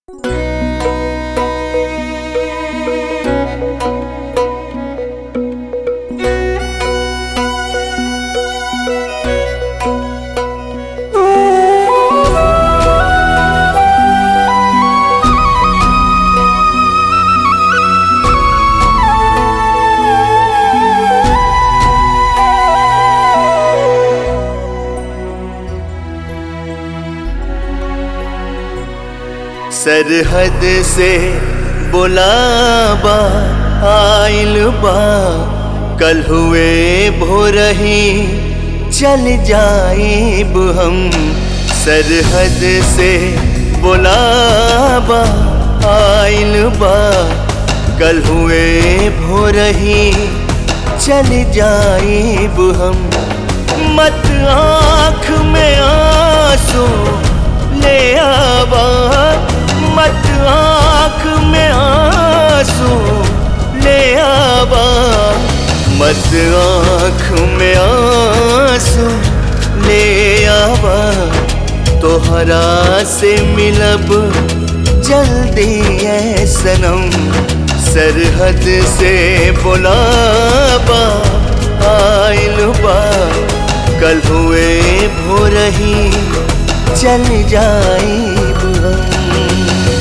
सरहद से बुलाबा आइल बा कल हुए भोरही चल जाइब हम सरहद से बुलाबा आइल बा कल हुए भोरही चल जाइब हम मत आँख में आंसू ले आवा मत आँख में आंसू ले आवा मत आँख में आंसू ले आवा तोहरा से मिलब जल्दी है सनम सरहद से बुलाबा आइल बा कल हुए भोरही चल जाइब हम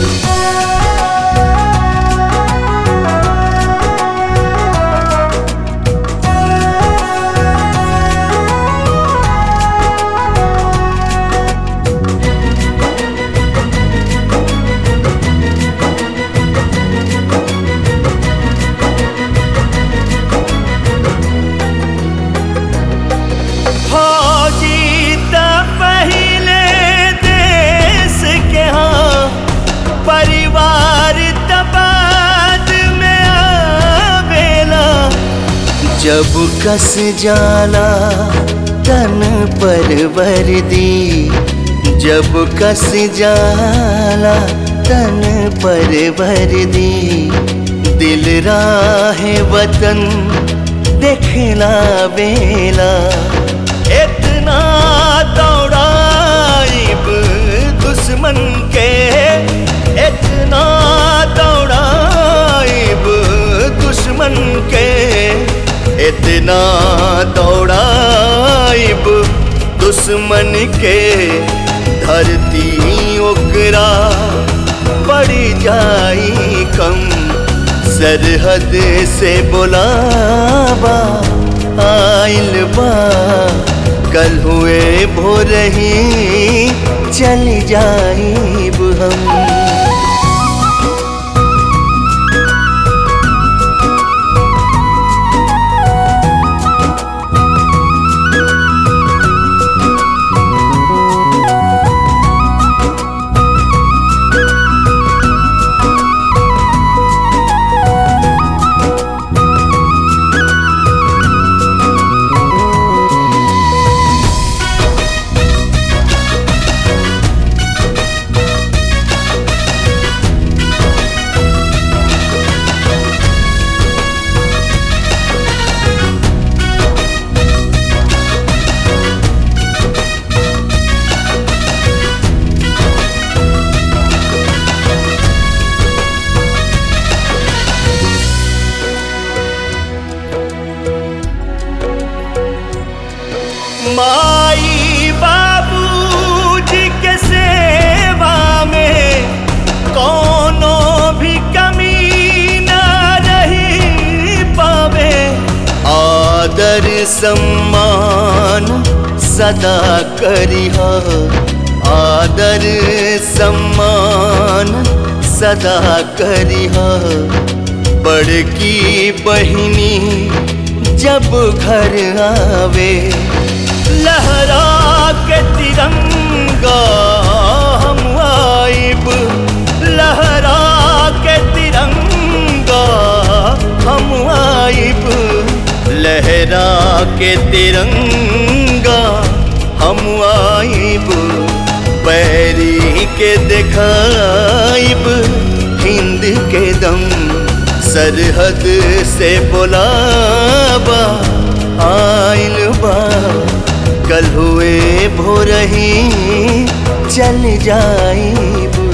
फौजी त पहिले देश के हाँ परिवार त बाद में आवेला जब कस जाला तन पर वर्दी जब कस जाला तन पर वर्दी दिल राह वतन देखला बेला इतना दौड़ाइब दुश्मन के इतना दौड़ाइब दुश्मन के इतना दौड़ाइब दुश्मन के धरती ओकरा पड़ जाई कम सरहद से बुलाबा आइल बा कल हुए भोरही चल जाइब हम माई बाबूजी के सेवा में कोनो भी कमी न रही पावे आदर सम्मान सदा करिह आदर सम्मान सदा करिह बड़की बहिनी जब घर आवे लहरा के तिरंगा हम आइब लहरा के तिरंगा हम आइब लहरा के तिरंगा हम आइब पैरी के दिखाइब हिंद के दम सरहद से बुलाबा आइल बा कल हुए भोरही चल जाइब